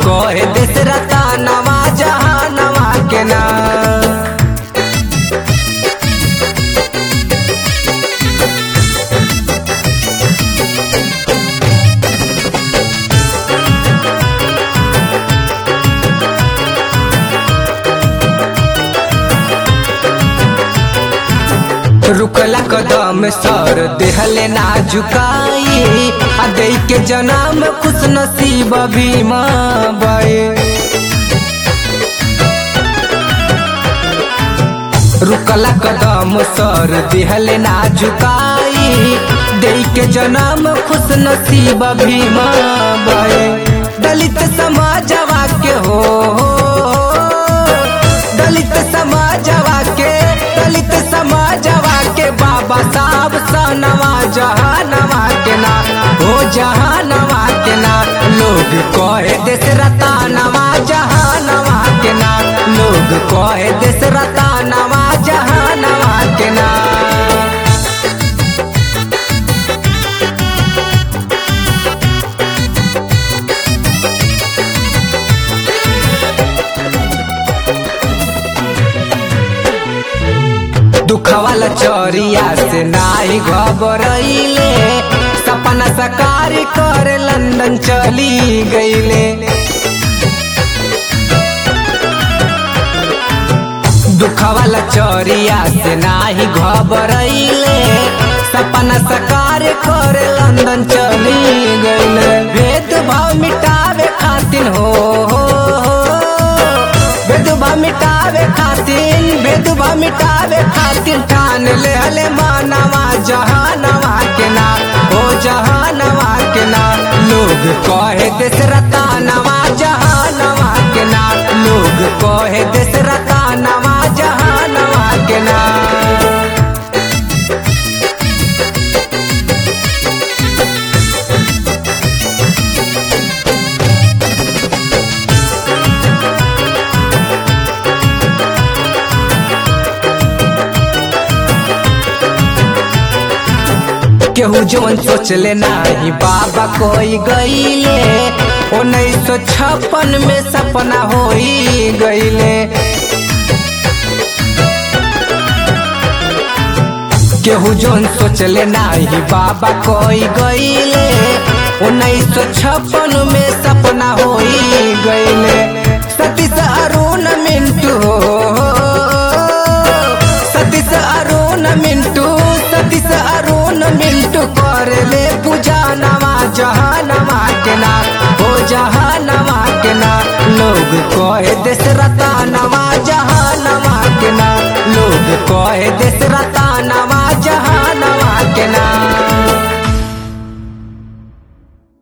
कहे दशरथा नवा जहानवा के ना रुकला कदम सर देहले ना झुकाई आ दे के जन्म खुश नसीब भीमा बड़े रुकला कदम सर देहले ना झुकाई दे के जन्म खुश नसीब भीमा बड़े दलित समाजवा के हो दलित समाजवा के दलित समाजवा के बाबा साहब सनवा जहानवा के ना हो जहानवा के ना लोग कहे दशरथा नवा जहानवा के ना लोग कहे दशरथा नवा जहानवा के ना दुखवाला चोरिया से नाई घबरैले सपना सकार कर लंदन चली गईले दुखवाला चोरिया से नाही घबरैले सपना सकार कर लंदन चली गईले भेदभाव मिटावे खातिर हो, हो, हो। भेदभाव मिटावे खातिर भेदभाव मिटावे खातिर ठान ले हले मानवा जहानवा के ना ओ जहानवा के ना लोग कहे दशरथा नवा जहानवा के ना लोग कहे दशरथा नवा जहानवा के ना केहू जवन सोचले नाही बाबा कोई गईले उन्नीस सौ छप्पन में सपना होई गईले केहू जवन सोचले नाही बाबा कोई गईले उन्नीस सौ छप्पन में सपना होई गईले सतीश अरुण मिंटू सतीश अरुण मिंटू सतीश अरुण मिंटू कर ले पूजा नवा जहानवा के ना हो जहानवा के ना लोग कहे दशरथा नवा जहानवा के ना लोग कहे दशरथा नवा जहानवा के ना